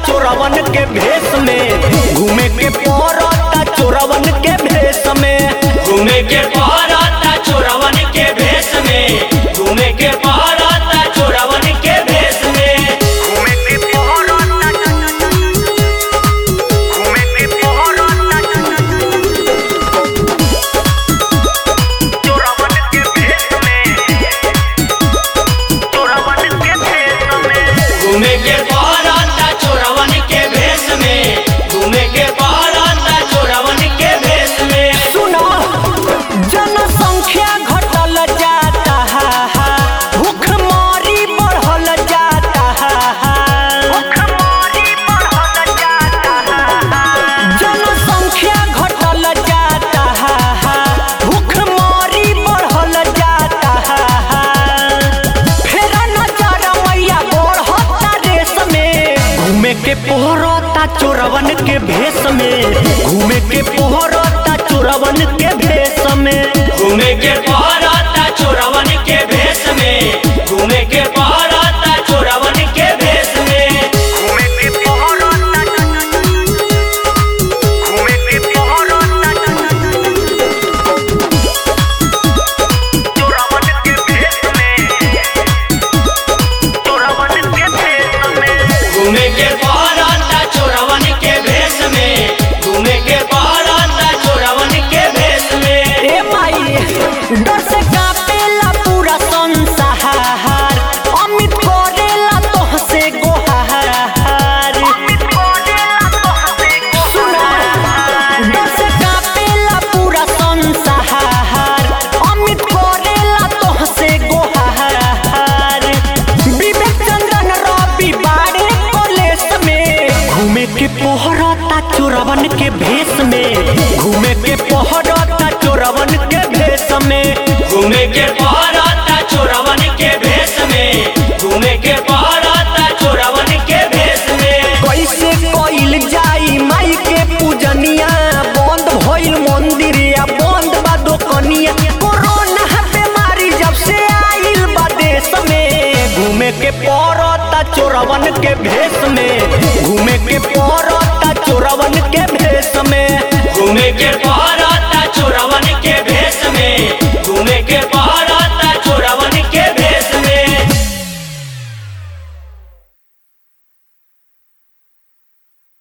चोरवन के भेष में घूमे के पड़ता चोरवन के भेष में घूमे के पहराता चोरवन के भेष में घूमे के पहराता चोरवन के भेष में घूमे के पड़ता घूमे के पड़ता चोरवन के भेष में चोरवन के भेष में घूमे के पहराता चोरवन के भेष में घूमे के पहराता चोरवन के भेष में सुनो जनसंख्या घटल जाता है भूखमरी बढ़ल जाता है भूखमरी बढ़ल जाता है जनसंख्या घटल जाता है भूखमरी बढ़ल जाता है फेर नजर मैया बढ़ता रेस में घूमे के पोहरता चोरवन के भेष में घूमे के पोहरता चोरवन के भेष में घूमे के पहराता चोरवन के भेष में घूमे के पहराता चोरवन के भेष में घूमे के पोहरता घूमे के पोहरता चोरवन के भेष में चोरवन के भेष में घूमे के पहराता चोरवन के भेष में घूमे के पहराता चोरवन के भेष में ए माई डर से कापेला पूरा संसार अमित करेला तोह से गोहार सुना डर से कापेला पूरा संसार अमित करेला तोह से गोहार विवेक चंद्रन रवि बाड़े कॉलेज में घूमे के पोहरता चोरवन के भेष में घूमे के पोहरता चोरवन के भेष में घूमे के पहराता चोरवन के भेष में घूमे के पहराता चोरवन के भेष में कैसे कइल जाई माई के पूजनिया बंद भइल मंदिर या बंद बा दोकनिया कोरोना बीमारी जब से आइल बा देश में घूमे के पड़ता चोरवन के भेष में घूमे के पड़ता चोरवन के भेष में घूमे के पहराता चोरवन